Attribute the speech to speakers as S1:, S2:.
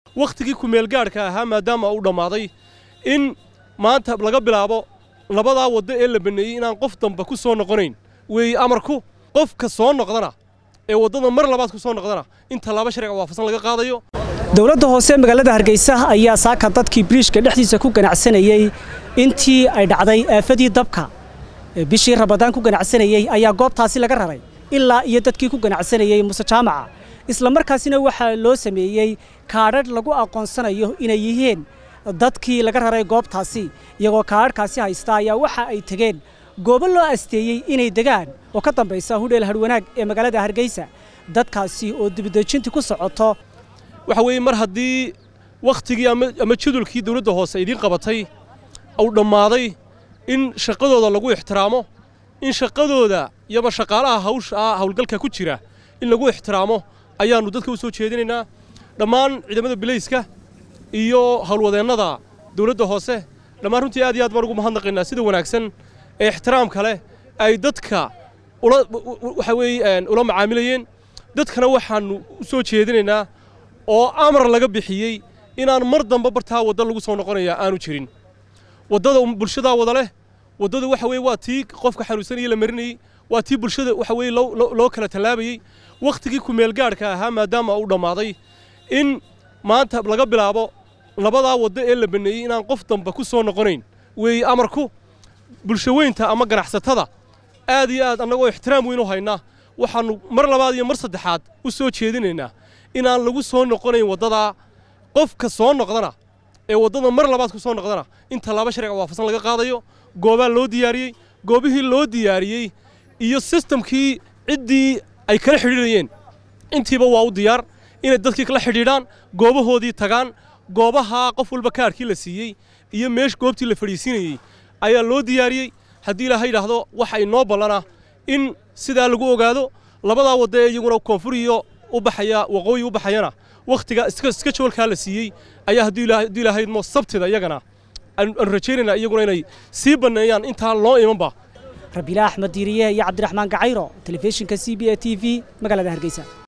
S1: wakhtigii kumeelgaadhka ahaa maadaama uu dhammaaday in maanta laga bilaabo labadaa waddo ee la baneeyey inaan qof damba ku soo noqonayn weeye amarku qofka soo noqdana ee waddada mar labaad ku soo noqdana in tallaabo sharciga waafaqsan laga qaadayo
S2: dowladda hoose magaalada hargeysa ayaa saaka dadkii biriishka dhexdiisa ku ganacsanayey intii ay dhacday aafadii dabka bishii rabadaan ku ganacsanayey ayaa goobtaasi laga raray ilaa iyo dadkii ku ganacsanayey muse jaamaca isla markaasina waxaa loo sameeyey kaadhadh lagu aqoonsanayo inay yihiin dadkii laga raray goobtaasi iyagoo kaadhadhkaasi haysta ayaa waxa ay tegeen goobo loo asteeyey inay degaan oo ka dambaysa hudheel hadhwanaag ee magaalada hargeysa dadkaasi oo dibadejintii ku socoto
S1: waxa weeye mar haddii wakhtigii ama jadulkii dawladda hoose idiin qabatay uu dhammaaday in shaqadooda lagu ixtiraamo in shaqadooda iyaba shaqaalaha hawsha hawlgalka ku jira in lagu ixtiraamo ayaannu dadka u soo jeedinaynaa dhammaan ciidamada bilayska iyo howlwadeennada dawladda hoose dhammaan runtii aad iyo aad baan ugu mahadnaqaynaa sida wanaagsan ee ixtiraamka leh ay dadka waxa weeye ula macaamilayeen dadkana waxaannu u soo jeedinaynaa oo amar laga bixiyey inaan mar damba bartaa wadda lagu soo noqonaya aanu jirin waddada bulshadaa wada leh waddada waxa weye waa tii qofka xanuunsanaya la marinayey waa tii bulshada waxa weye loo kala tallaabayey wakhtigii kumeelgaadhka ahaa maadaama uu dhammaaday in maanta laga bilaabo labadaa waddo ee la baneeyey inaan qof damba ku soo noqonayn weeye amarku bulshaweynta ama ganacsatada aad iyo aad annagoo ixtiraam weyn u haynaa waxaannu mar labaad iyo mar saddexaad u soo jeedinaynaa inaan lagu soo noqonayn waddadaa qofka soo noqdana ee waddada mar labaad ku soo noqdana in tallaabo sharciga waafaqsan laga qaadayo goobaa loo diyaariyey goobihii loo diyaariyey iyo sistamkii ciddii ay kala xidhiidhayeen intiiba waa u diyaar inay dadkii kala xidhiidhaan goobahoodii tagaan goobahaa qof walba kaarkii la siiyey iyo meesh goobtii la fadhiisiinayey ayaa loo diyaariyey haddii ilaaha yidhaahdo waxa inoo ballana in sidaa lagu ogaado labadaa wadda ee iyaguna koonfur iyo u baxaya waqooyi u baxayana wakhtiga iska joolkaa la siiyey ayaa haddii ilaahaydmo sabtida iyagana aanu rajaynaynaa iyaguna inay sii banneeyaan intaan loo imanba
S2: rabiila axmed diiriye iyo cabdiraxmaan gacayro telefishinka c b a t v magaalada hargeysa